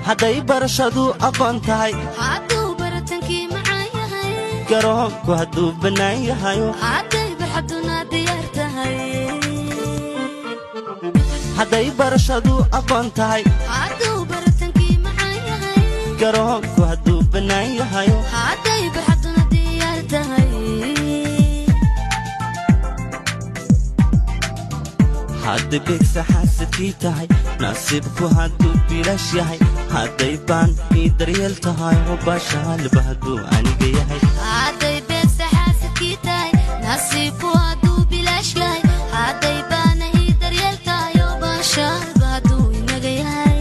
hadday barashadu aqoon tahay hadduu baratankii macaan yahay garoonku hadduu bannaan yahayo hadday barxaduna diyaar tahay hadday barashadu aqoon tahay hadduu baratankii macaan yahay garoonku hadduu bannaan yahayo hadday barxaduna diyaar tahay hadday beegsa xaasadkii tahay nasiibku hadduu bilaash yahay hadday baan ii daryeel tahay oo baashaalba hadduu aniga yahay hadday beegsa xaasadkii tahay nasiibku hadduu bilaash yahay hadday baana ii daryeel tahay oo baashaalba hadduu inaga yahay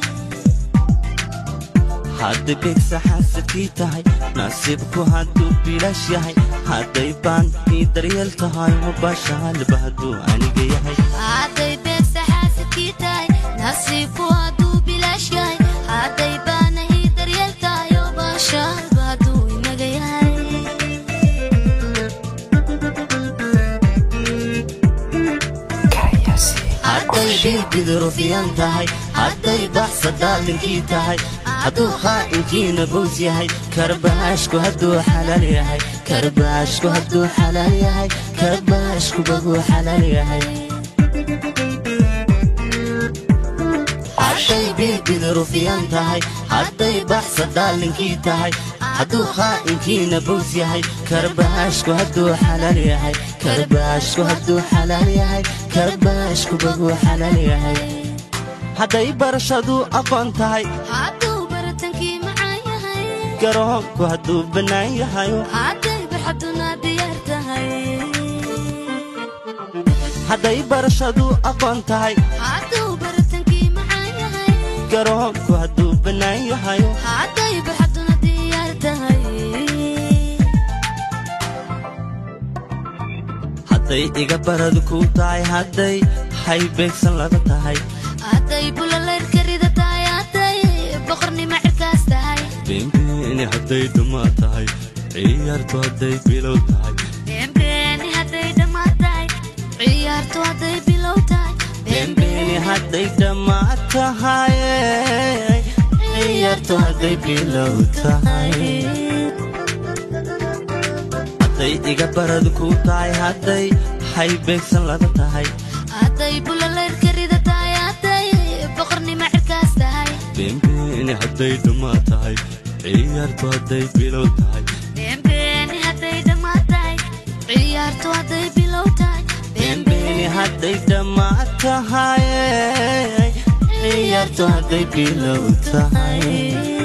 hadday beegsa xaasadkii tahay nasiibku hadduu bilaash yahay hadday baan ii daryeel tahay oo baashaalba hadduu aniga yahay hadday beegsa xaasadkii tahay nasiibku hadduu bilaash yahay hadday baana ii daryeel tahay oo baashaalba hadduu inaga yahay hadday dhiiggida rufiyan tahay hadday baxsa daalinkii tahay hadduu khaa'inkiina bows yahay karbaashku hadduu xalaal yahay karbaashku hadduu xalaal yahay karbaashku baguu xalaal yahay hadday dhiiggida rufiyan tahay hadday baxsa daalinkii tahay hadduu khaa'inkiina bows yahay karbaashku hadduu xalaal yahay karbaashku hadduu xalaal yahay karbaashku baguu xalaal yahay hadday barashadu aqoon tahay hadduu baratankii macaan yahay garoonku hadduu bannaan yahayo hadday barxaduna diyaar tahay hadday barashadu aqoon tahay hadduu baratankii macaan yahay garoonku hadduu bannaan yahayo hadday barxaduna diyaar tahay hadday iga baradu ku tahay hadday hay beegsan laga tahay hadday bulalayrka rida tahay hadday boqornimo cirkaas tahay beenbeeni hadday dhammaa tahay ciyaartu hadday bilow tahay beenbeeni hadday dhammaan tahay ciyaartu hadday bilow tahay beenbeeni hadday dhammaa tahay ciyaartu hadday bilow tahay hadday iga baradu ku tahay hadday hay beegsan laga tahay hadday bulalayrka rida tahay hadday boqornimo cirkaas tahay beenbeeni hadday dhammaa tahay ciyaartu hadday bilow tahay beenbeeni hadday dhammaan tahay ciyaartu hadday bilow tahay beenbeeni hadday dhammaa tahay ciyaartu hadday bilow tahay